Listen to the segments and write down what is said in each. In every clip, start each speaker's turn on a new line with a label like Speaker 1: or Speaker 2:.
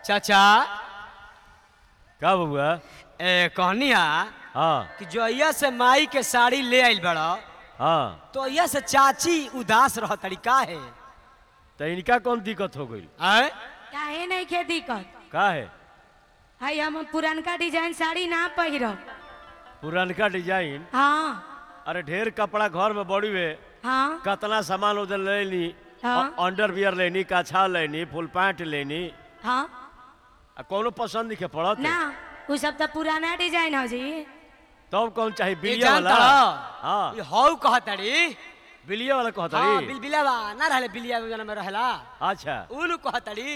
Speaker 1: चाचा
Speaker 2: का बबुआ
Speaker 1: ए कहनी हा
Speaker 2: हाँ
Speaker 1: कि जोइया से माई के साड़ी ले आइल बड़ा
Speaker 2: हाँ
Speaker 1: तो अइया से चाची उदास रह तरीका है
Speaker 2: तो इनका कौन दिक्कत हो गई
Speaker 1: आय
Speaker 3: काहे नहीं के दिक्कत
Speaker 2: का है
Speaker 3: हाय हम पुरनका डिजाइन साड़ी ना पहिरब
Speaker 2: पुरनका डिजाइन
Speaker 3: हाँ
Speaker 2: अरे ढेर कपड़ा घर में बड़ी हुए
Speaker 3: हाँ
Speaker 2: कतना सामान उधर लेनी
Speaker 3: हाँ।
Speaker 2: अंडरवियर लेनी काछा लेनी फुल पैंट लेनी
Speaker 3: हाँ
Speaker 2: आ कोनो पसंद नहीं के पड़त
Speaker 3: ना वो सब तो पुराना डिजाइन हो जी
Speaker 2: तब कौन चाहिए
Speaker 1: ये
Speaker 2: बिलिया
Speaker 1: जानता
Speaker 2: वाला
Speaker 1: रह?
Speaker 2: हाँ
Speaker 1: ये हौ कहतड़ी
Speaker 2: बिलिया वाला कहता
Speaker 1: हाँ
Speaker 2: री
Speaker 1: बिलबिलावा ना रहले बिलिया जना में रहला
Speaker 2: अच्छा
Speaker 1: उनु कहतड़ी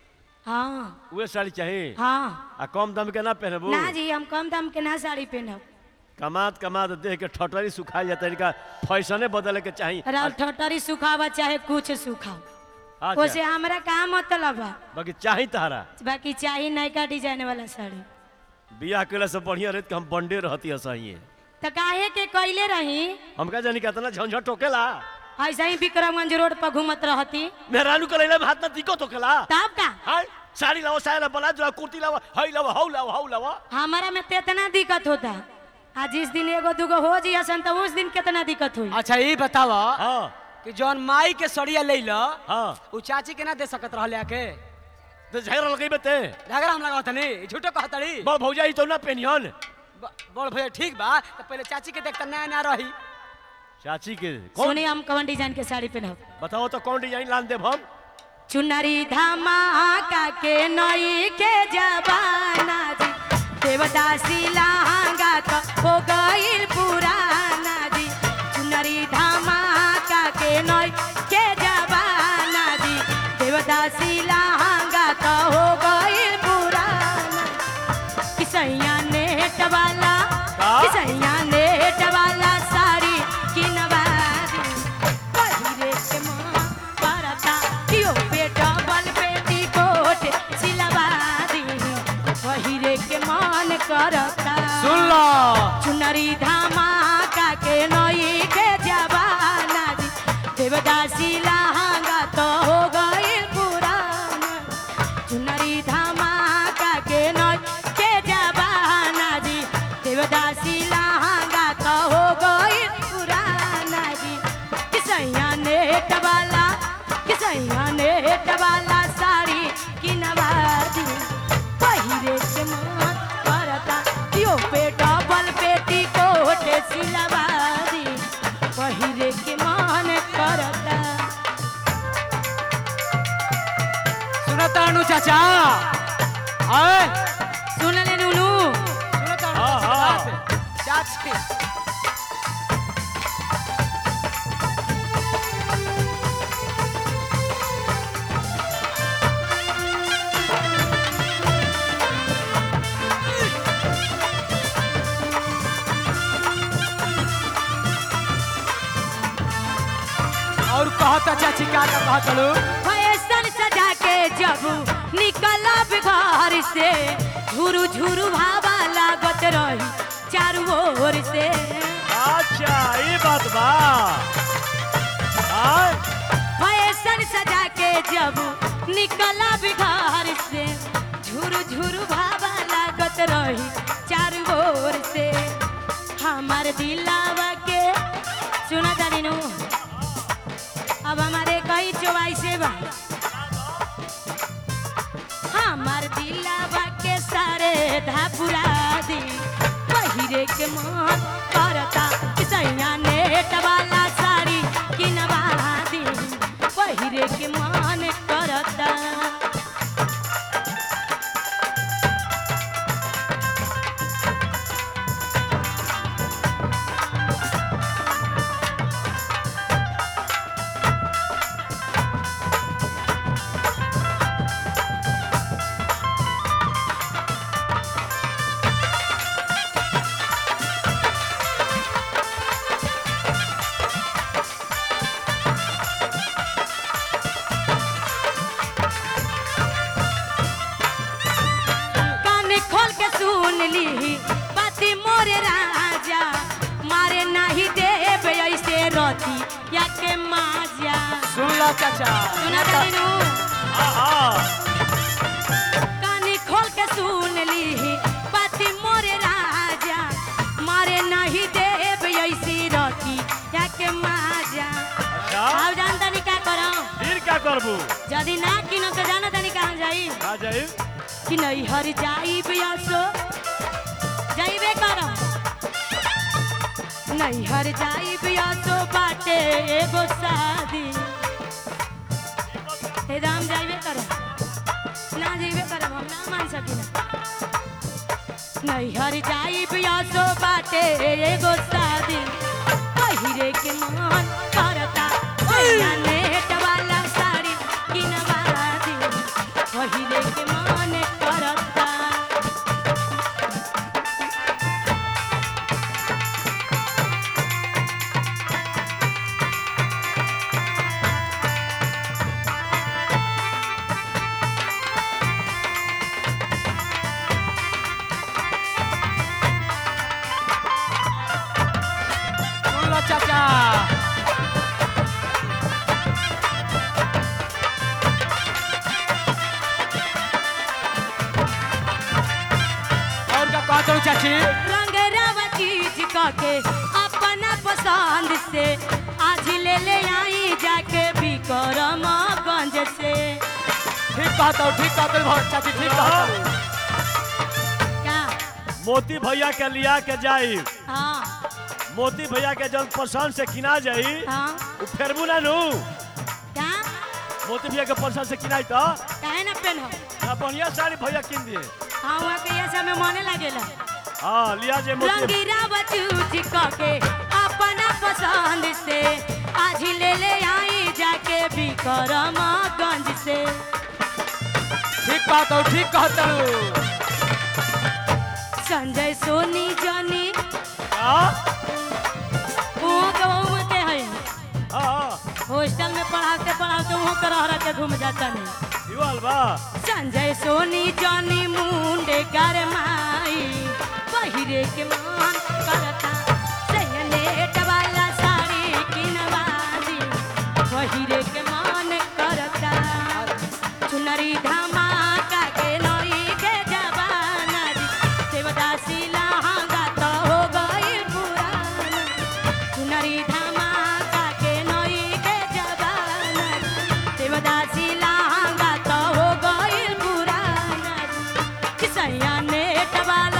Speaker 3: हाँ
Speaker 2: उहे साड़ी चाहिए
Speaker 3: हाँ
Speaker 2: आ कम दाम के ना पहनबू
Speaker 3: ना जी हम कम दाम के ना साड़ी पहनब
Speaker 2: कमात कमात देख के ठटरी सुखा जाता इनका फैशने बदले के चाहिए
Speaker 3: राउर ठटरी सुखावा चाहे कुछ सुखाओ
Speaker 2: अच्छा
Speaker 3: ओसे हमरा का मतलब बा
Speaker 2: बाकी चाहिए तहरा
Speaker 3: बाकी चाहिए नयका डिजाइन वाला साड़ी
Speaker 2: बियाह केला से बढ़िया रहत कि हम बंडे रहती सही
Speaker 3: तो काहे के कैले रही
Speaker 2: हमका जानी कितना झंझट टोकेला
Speaker 3: ऐसा ही विक्रमगंज रोड पर घूमत रहती
Speaker 2: मेहरानू के लैला में हाथ ना दिक्कत टोकेला
Speaker 3: तब का
Speaker 2: हाय साड़ी लाओ साया लाओ बना दो कुर्ती लाओ हई लाओ हौ लाओ हौ लाओ
Speaker 3: हमारा में तो इतना दिक्कत होता आ जिस दिन एगो दूगो हो जी असन तो उस दिन कितना दिक्कत हुई
Speaker 1: अच्छा ये बतावा
Speaker 2: हाँ
Speaker 1: कि जौन माई के सड़िया ले लो
Speaker 2: हाँ
Speaker 1: उ चाची के ना दे सकत रहले आके
Speaker 2: तो झगड़ा लगे बते
Speaker 1: झगड़ा हम लगावत नहीं झूठो कहतड़ी
Speaker 2: बड़ भौजाई तो ना पेनियन
Speaker 1: ब- बड़ भैया ठीक बा तो पहले चाची के देखता नया ना रही
Speaker 2: चाची के कौन
Speaker 3: सुनी हम कौन डिजाइन के साड़ी पहनब
Speaker 2: बताओ तो कौन डिजाइन लान देब हम
Speaker 3: चुनरी धमाका के नई के जबाना जी देवदासी लहंगा तो हो गईल पुराना जी चुनरी धमाका के नई के जबाना जी देवदासी लहंगा तो हो गईल पुराना किसैया नेट वाला
Speaker 2: का?
Speaker 3: किसैया नेट वाला साड़ी किनवा दी पहिरे के मां परता कियो पे डबल पेटी कोट सिलवा दी पहिरे के मान करता
Speaker 1: सुन लो
Speaker 3: चुनरी धमाका के नई के जवाना जी देवदासी लहंगा तो हो गईल पुराना चुनरी धमाका के नई के जवाना जी देवदासी लहंगा तो हो गईल पुराना जी किसैया नेट वाला किसैया नेट वाला साड़ी किनवा दी पहिरे के मन करता यो पे डबल पेटी कोट सिलवा दी पहिरे के मन करता
Speaker 1: सुनता अनु चाचा आय
Speaker 3: सुन ले नुनू
Speaker 1: सुनता अनु
Speaker 2: हाँ,
Speaker 1: चाचा
Speaker 2: हाँ।
Speaker 1: बात? चाची और कहता चाची का का कहत लो
Speaker 3: फैशन सजा के जब निकलब घर से झुरु झुरु भावा लागत रही चारू ओर से
Speaker 2: अच्छा ये बात बा हाय
Speaker 3: फैशन सजा के जब निकलब घर से झुरु झुरु भावा लागत रही चारू ओर से हमार दिलावा के सुना जानी नु अब हमारे कई चौवाइसे बा हमार दिलावा के सारे धापुरा दी पहिरे के मन करता किसैया नेट वाला साड़ी किनवा दी पहिरे के मन करता कान खोल के सुन ली पति मोरे राजा मारे नहीं देव ऐसे रोती या के माजा
Speaker 1: सुन लो चाचा
Speaker 3: सुना जानी नु
Speaker 2: हाँ हाँ करबू
Speaker 3: यदि ना किनो तो जाना तनी कहाँ जाई
Speaker 2: आ जाई
Speaker 3: कि नहीं हर जाई बियासो जाइबे करम नहीं हर जाई बियासो बाटे एगो शादी हे राम जाइबे करम ना जाइबे करम हम ना मान सकिना नहीं हर जाई बियासो बाटे एगो शादी पहिरे के मन करता सैया नेट वाला साड़ी किनवा दी पहिरे के मन करता
Speaker 1: सुन लो चाचा और का कहत हूँ चाची
Speaker 3: रंगरावा चीज के अपना पसंद से आज ले ले आई जाके बिक्रमगंज से
Speaker 1: ठीक कहत हूँ ठीक कहत हूँ चाची ठीक कहत हूँ
Speaker 3: क्या
Speaker 2: मोती भैया के लिया के जाई
Speaker 3: हाँ
Speaker 2: मोती भैया के जब पसंद से किना जाई
Speaker 3: हाँ
Speaker 2: उ फेरबू ना नु
Speaker 3: क्या
Speaker 2: मोती भैया के पसंद से किनाई तो
Speaker 3: काहे ना पेन हो
Speaker 2: ना बढ़िया साड़ी भैया किन दिए
Speaker 3: हाँ वहाँ के ये समय मने लगेला
Speaker 2: हाँ लिया जे मोती
Speaker 3: रंगीरावा चूज के अपना पसंद से आज ले ले आई जाके बिक्रमगंज से
Speaker 1: ठीक कहत हूँ ठीक कहत हूँ
Speaker 3: संजय सोनी जनी
Speaker 2: हाँ
Speaker 3: वो के वो के है
Speaker 2: हाँ
Speaker 3: हॉस्टल में पढ़ाते पढ़ाते वहाँ के रह रह के घूम जाता नहीं
Speaker 2: यो अलबा
Speaker 3: संजय सोनी जनी मुंडे कर माई पहिरे के मान करता सैनेट वाला साड़ी किनवा दी पहिरे के मान करता चुनरी धमाका के नई के जवाना दी देवदासी लहंगा तो हो गई पुराना चुनरी धमाका के नई के जवाना देवदासी लहंगा तो हो गई पुराना किसैया नेट वाला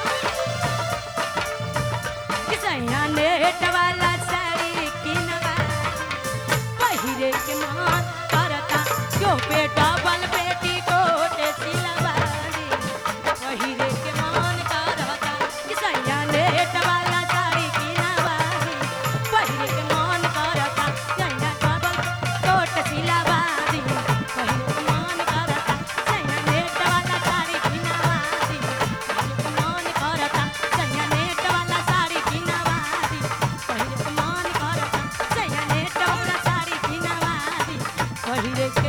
Speaker 3: किसैया नेट वाला साड़ी किनवा पहिरे के मान करता जो पे डबल बेटी कोट सिलवारी पहिरे के मान करता किसैया नेट वाला साड़ी किनवारी पहिरे के मान करता सैया डबल कोट सिलवारी पहिरे के मान करता सैया नेट वाला साड़ी किनवारी पहिरे के मान करता सैया नेट वाला साड़ी किनवारी पहिरे के मान करता सैया नेट वाला साड़ी किनवारी पहिरे के